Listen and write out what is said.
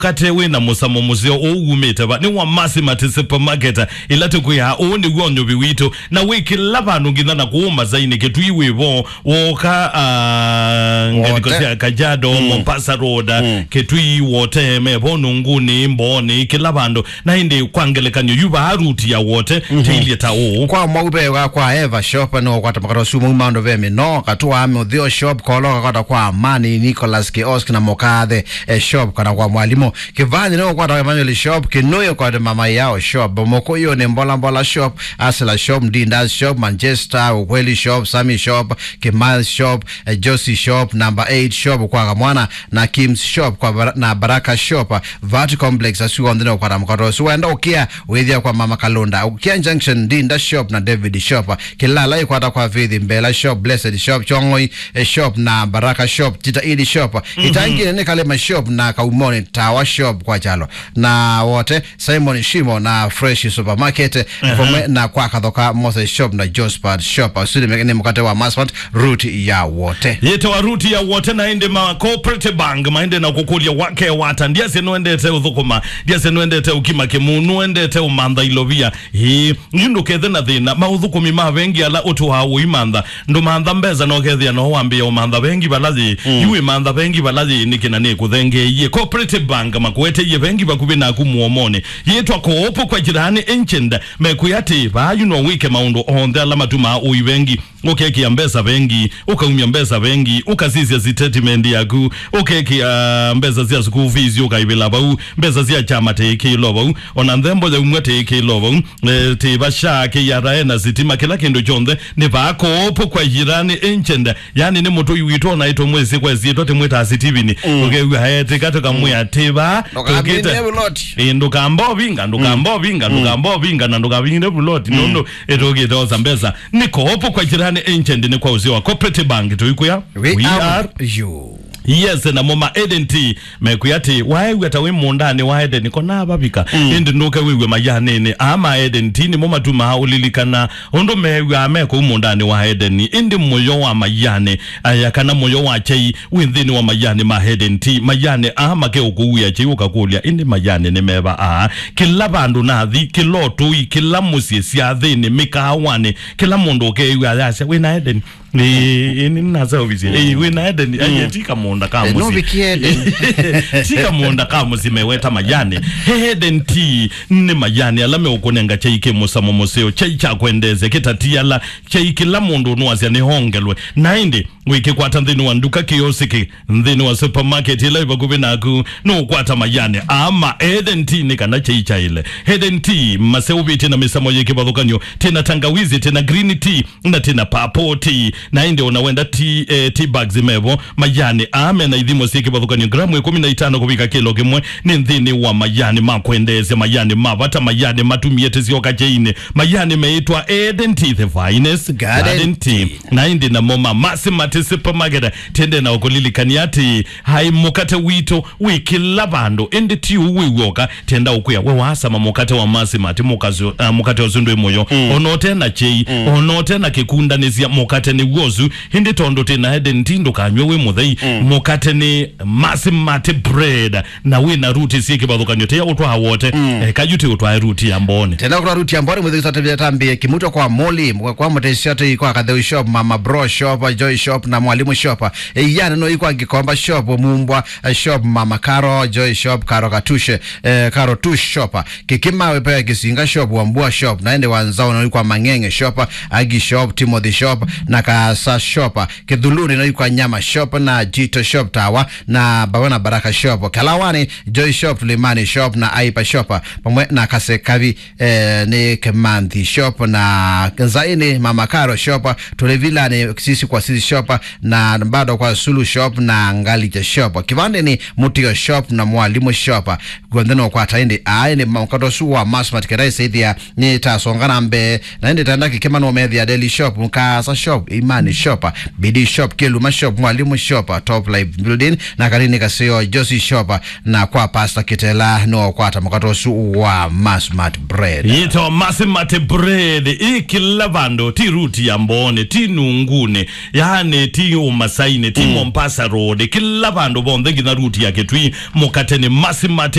kate wina musamo museo owumite ba ni wa masimati supermarket ila tukuya oni wonyo biwito na wiki labanu ngina na kuuma zaini ketu iwe bo woka uh, ngelikosia kajado mm. Mombasa road mm. ketu iwote me bono nguni mboni kila bandu na hindi kwangelekanyo yuba haruti ya wote mm -hmm. teilie ta o kwa mwaube wa kwa eva shop no kwa tamakaro sumu mando ve no katua ame uthio shop kolo kwa kwa amani Nicholas Kiosk na mokathe eh, shop kana kwa mwalimu kivani no kwa kwa manuel shop kinuyo kwa mama yao shop moko hiyo ni mbola mbola shop asela shop ndinda shop Manchester ukweli shop Sami shop Kimal shop eh, Josie shop number 8 shop kwa kamwana na Kim's shop kwa bar na Baraka shop Vati complex asuwa ndino kwa tamakaro suenda ukia withia kwa mama Kalunda ukia junction ndinda shop na David shop kilala ikwata kwa vithi mbela shop blessed shop chongoi eh, shop na Baraka shop tita ili shop mm -hmm. itangine ni kalema shop na kaumoni tawa shop kwa jalo na wote Simon Shimo na Fresh supermarket uh -huh. na kwa kathoka Moses shop na Josphat shop asili mekini mkate wa Masfat route ya wote yete wa ruti ya wote na inde ma cooperative bank maende na kukulia wake wata ndia senuendete uthukuma ndia senuendete ukima kimunu endete umantha ilovia hi yundu kethe na thina mauthukumi ma vengi ala utu hawo imantha ndu mantha mbeza no kethia no wambia umantha vengi balazi mm. yui mantha vengi balazi nikina ni kuthengeiye cooperative bank makwete ye vengi bakubi na kumuomone yetwa koopo kwa jirani enchenda mekuyati bayu no wike maundu onthe ala matuma ui vengi ukekia mbesa vengi ukaumia mbesa vengi ukasisia statement yaku ukekia mbesa cia school fees ukaibila bau mbesa cia chama teikilo bau ona nthembo ya umwe teikilo bau e, tibasha KRA na sitima kila kindu chonthe ni bakoopo kwa jirani enchenda yani ni mutu yuitwo na ito mwezi kwa zito timwita sitivini mm. ukewa hete kato kamwe atiba Ndukambine buloti. ndukamba vinga ndukamba vinga ndukamba vinga na ndukavingire buloti nondo etogite oza mbesa ni koopo kwa jirani enchenda ni kwa uzio wa cooperative bank tuikuya we, are you yes na moma edenti mekuyati waiwe ta wi mundani wa edeni kona babika mm. indi nuke wiwe mayanene ama edenti ni moma tuma ulilikana undu mewe ameko mundani wa edeni indi moyo wa mayane aya kana moyo wa chei withini wa mayane ma edenti mayane ama ke ukuya chei ukakulia indi mayane ni meba a kila bandu nathi kila otui kila musie cia thini mikahawane kila mundu ukeiwe ayasha wina edeni ni ni nasa obisi eh wina edeni aye tika munda kama Eh, musi no vikiede. tika munda kama musi meweta majani heden ti ni majani alame ukunenga chaike musamo museo chai cha kwendeze kitatiala chai kila mundu nuwazia ni hongelwe naindi wiki kwata nthini wa nduka kiosiki nthini wa supermarket ila ibakubi naku nukwata majani ama heden ti ni kana chai cha ile heden ti maseubi tina misamo yiki bathukanyo tina tangawizi tina green tea na tina purple tea naindi unawenda tea, eh, tea bags mevo majani ame na ithimo cia kibathukanio gramu ikumi na itano kuvika kilo kimwe ni nthini wa majani makwendesya majani mavata majani matumiete sioka cheine majani meitwa Eden Tea the finest Garden garden tea na indi na moma masimati supermarket tende na ukulilikania ati hai mukate wito wikila vandu indi ti uwiwoka tenda ukuya we wasama mukate wa masimati mukazi uh, mukate osundu imoyo mm. onote na chei mm. onote na kikundanisia mukate ni wozu hindi tondo tena Eden Tea ndukanywe we muthei mm. mukate ni masimati bread na wina ruti sie kibathukanio tia utwa wote mm. eh, kajuti utwa ruti ya mbone tena kuna ruti amboni mwezi kusata vya tambi kimuto kwa moli kwa kwa mteshato kwa kadeu shop mama bro shop joy shop na mwalimu shop e, yana no iko gikomba shop mumbwa eh, shop mama karo joy shop karo katushe eh, karo tush shop kikima wepe kisinga shop wambua shop naende wanzao no kwa mangenge shop agi shop timothy shop na kasa shop kidhuluni no kwa nyama shop na jito shop tawa na babana baraka shop kalawani joy shop tulimani shop na aipa shop pamwe na kasekavi eh, ni kemanthi shop na zaini mama karo shop tulevila ni sisi kwa sisi shop na bado kwa sulu shop na ngalija shop kivande ni mutio shop na mwalimu shop gwendeno kwa taindi ai ni mkato su wa masmat kedai saidia ni tasongana mbe na ndi tanda kikema no media daily shop mkasa shop ima imani shop bidii shop kiluma shop mwalimu shop top life building na kalini kasio josi shop na kwa pasta kitela no kwata makatosu wa masmart bread yito masimate bread ikila vandu ti ruti ya mbone ti nungune yani ti umasaine ti mombasa road kila vandu vonthe ngina ruti yake twi mukate ni masimate